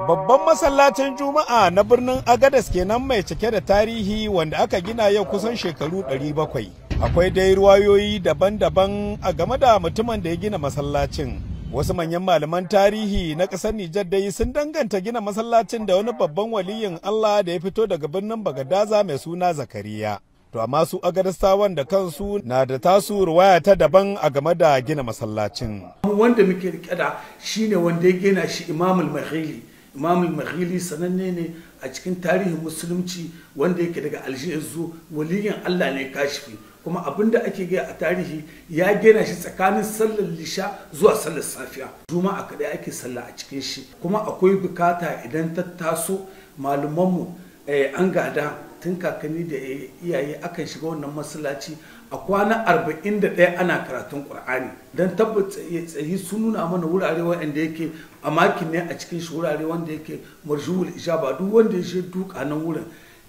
Babban masallacin Juma'a na birnin Agadas kenan mai cike da tarihi wanda aka gina yau kusan shekaru 700. Akwai dai ruwayoyi daban-daban a game da mutumin da ya gina masallacin. Wasu manyan malaman tarihi na ƙasar Nijar dai sun danganta gina masallacin da wani babban waliyin Allah da ya fito daga birnin Bagadaza mai suna Zakariya. To amma su agaristawan da kansu na da tasu ruwaya ta daban a game da gina masallacin. Wanda muke rike da shine wanda ya gina shi Imamul Mahili. Imamul Mahili sananne ne a cikin tarihin musulunci wanda yake daga Aljihu waliyin Allah ne kashifi. kuma abin da ake gaya a tarihi ya gina shi tsakanin sallar lisha zuwa sallar safiya juma'a kadai ake sallah a cikin shi kuma akwai bukata idan ta taso malumanmu an gada tun kakanni da iyaye akan shiga wannan masallaci a kwana arba'in da ɗaya ana karatun ƙur'ani don tabbata tsayi sun nuna mana wurare wanda yake a makin ne a cikin shi wurare wanda yake marjuwul ijaba duk wanda ya shi duka nan wurin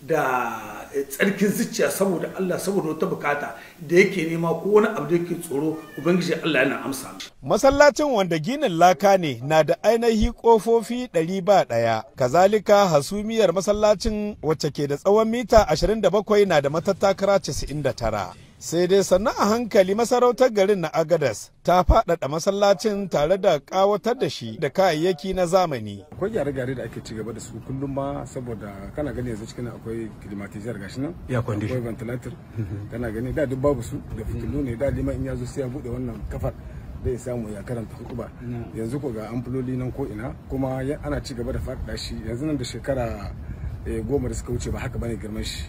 da tsarkin zuciya saboda Allah saboda wata bukata da yake nema ko wani abu da yake tsoro ubangiji Allah yana amsa Masallacin wanda ginin laka ne na da ainihi kofofi ɗari ba ɗaya. Kazalika hasumiyar masallacin wacce ke da tsawon mita 27 na da matattakara 99. sai dai sannan a hankali masarautar garin na agadas ta faɗaɗa masallacin tare da ƙawatar da shi da kayayyaki na zamani akwai gyare-gyare da ake cigaba da su kullum ma saboda kana gani yanzu cikin akwai climatizer gashi nan ya kwandi akwai ventilator kana gani da duk babu su da fitilu ne da liman in ya zo sai ya bude wannan kafar zai samu ya karanta hutuba yanzu ko ga amfuloli nan ko ina kuma ana ci gaba da faɗaɗa shi yanzu nan da shekara goma da suka wuce ba haka bane girman shi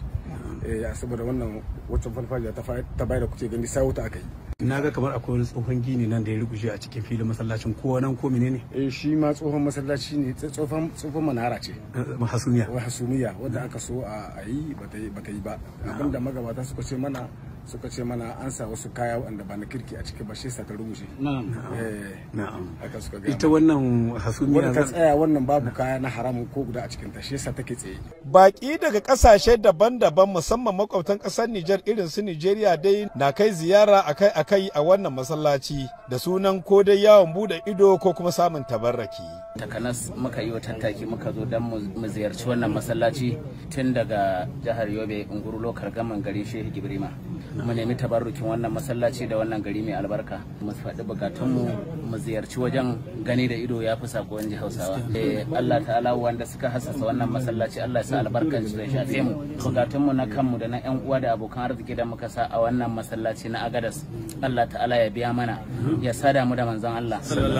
ya saboda wannan waccan farfajiya ta bayar da kuke gani sai wuta aka yi na ga kamar akwai wani tsohon gini nan da ya rubuce a cikin filin masallacin ko nan ko menene eh shi ma tsohon masallaci ne tsohon tsohon manara ce hasumiya wa hasumiya wanda aka so a yi bata yi bata yi ba abinda magabata suka ce mana suka ce mana an sa wasu kaya wanda ba na kirki a ciki ba shi sa ta rubuce na'am eh na'am haka suka ga ita wannan hasumiya wanda ta tsaya wannan babu kaya na haramun ko guda a cikin ta shi yasa take tsaye Baki daga kasashe daban-daban musamman makwabtan kasar Nijar irin su Nijeriya dai na kai ziyara akai-akai a wannan masallaci da sunan ko dai yawon bude ido ko kuma samun tabarraki. Takanas muka yi wa tattaki muka zo don mu ziyarci wannan masallaci tun daga jihar Yobe Nguru lokar gaman garin Shehu Gibrima. Mu nemi tabarrukin wannan masallaci da wannan gari mai albarka. Mu faɗi bukatunmu mu ziyarci wajen gani da ido ya fi sakon ji Hausawa. Allah ta'ala wanda suka hassasa wannan masallaci Allah ya sa albarkan su da shafe mu. Bukatunmu na kanmu da na 'yan uwa da abokan arziki da muka sa a wannan masallaci na Agadas. Allah ta'ala ya biya mana ya sada mu da manzon Allah.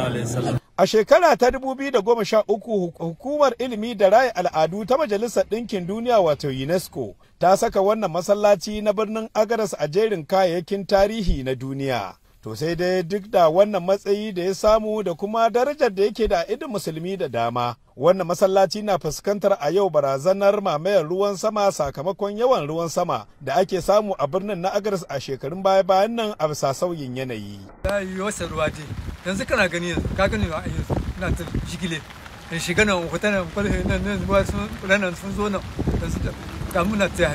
A shekara ta 2013 hukumar ilimi da raya al'adu ta Majalisar Ɗinkin Duniya wato UNESCO ta saka wannan masallaci na birnin Agadas a jerin kayayyakin tarihi na duniya. To sai dai duk da wannan matsayi da ya samu da kuma darajar da yake da idin musulmi da dama. Wannan masallaci na fuskantar a yau barazanar mamayar ruwan sama sakamakon yawan ruwan sama da ake samu a birnin na Agadas a shekarun baya-bayan nan a bisa sauyin yanayi. Ya yi wasa ruwa dai. Yanzu kana gani yanzu, ka gani a yanzu, ina ta jigile. In shiga nan, wata nan, kwalhe nan, nan, ruwa sun, nan sun zo nan, yanzu da muna ta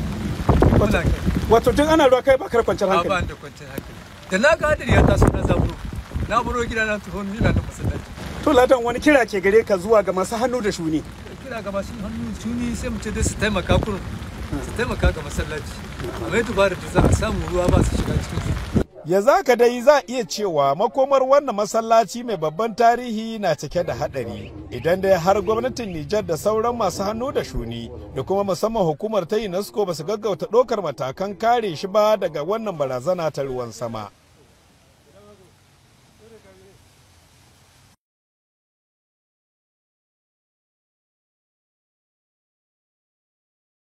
yanzu. Wato tun ana ruwa kai ba kar kwanciyar hankali. Ba da kwanciyar hankali. da na ga hadari ya taso na zaburo na buro gida na tuhon ina da masallaci to ladan wani kira ke gare ka zuwa ga masu hannu da shuni kira ga masu hannu shuni sai mu ce dai su taimaka kurun su taimaka ga masallaci amma ya dubara da za a samu ruwa ba su shiga cikin su ya zaka dai za a iya cewa makomar wannan masallaci mai babban tarihi na cike da hadari idan dai har gwamnatin Nijar da sauran masu hannu da shuni da kuma musamman hukumar ta UNESCO ba su gaggauta ɗaukar matakan kare shi ba daga wannan barazana ta ruwan sama.